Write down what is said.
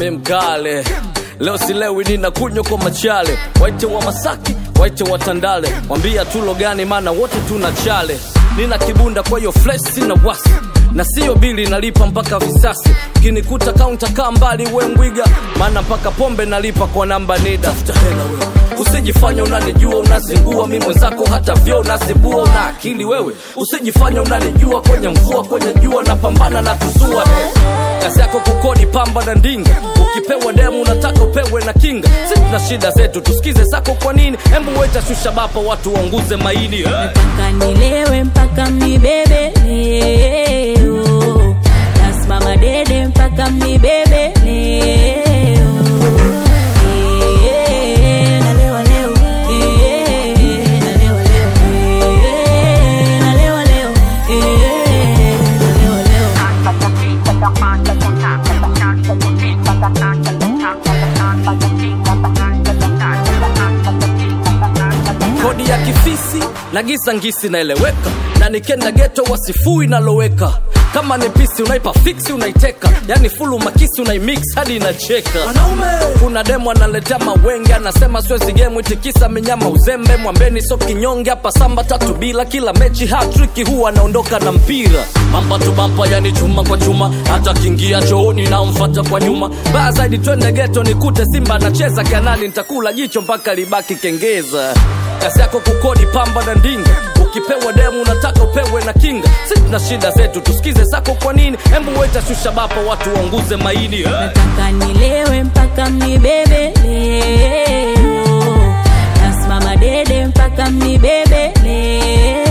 mkale mkale leo silewi ninakunywa kwa machale waite wa masaki waite wa tandale wambia tulo gani maana wote tuna chale nina kibunda kwa hiyo flesh sina wasi na siyo bili nalipa mpaka visasi kinikuta kaunta kaa mbali we mbwiga maana mpaka pombe nalipa kwa namba nida hela wewe usijifanya unanijua unazingua mi mwenzako hata vyo unazibua una akili wewe usijifanya unanijua kwenye mvua kwenye jua napambana na kuzua kazi yako kukodi pamba na ndinga ukipewa demu unataka upewe na kinga si tuna shida zetu tusikize zako kwa nini hembu weta shusha bapa watu waunguze maini eh. mpaka nilewe mpaka mnibebe leo nasimama dede mpaka mnibebe leo Eh, nalewa leo. Eh, nalewa leo. Eh, nalewa leo. Eh, nalewa leo. kodi ya kifisi na gisa ngisi naeleweka na nikenda geto wasifui naloweka kama ni pisi unaipa fiksi unaiteka yani fulu makisi unaimix hadi inacheka kuna demu analetea mawenge anasema siwezi gemu itikisa minyama uzembe mwambeni so kinyonge hapa samba tatu bila kila mechi hatriki huwa anaondoka na mpira bampa tu bampa yani chuma kwa chuma hata kingia chooni naomfata kwa nyuma baya zaidi twende geto nikute simba anacheza kanani nitakula jicho mpaka libaki kengeza kazi yako kukodi pamba na ndinga ukipewa demu unataka upewe na kinga si tuna shida zetu tusikize zako kwa nini hembu weta shusha bapa watu waunguze maini eh. nataka nilewe mpaka mnibebe leo nasimama dede mpaka mnibebe leo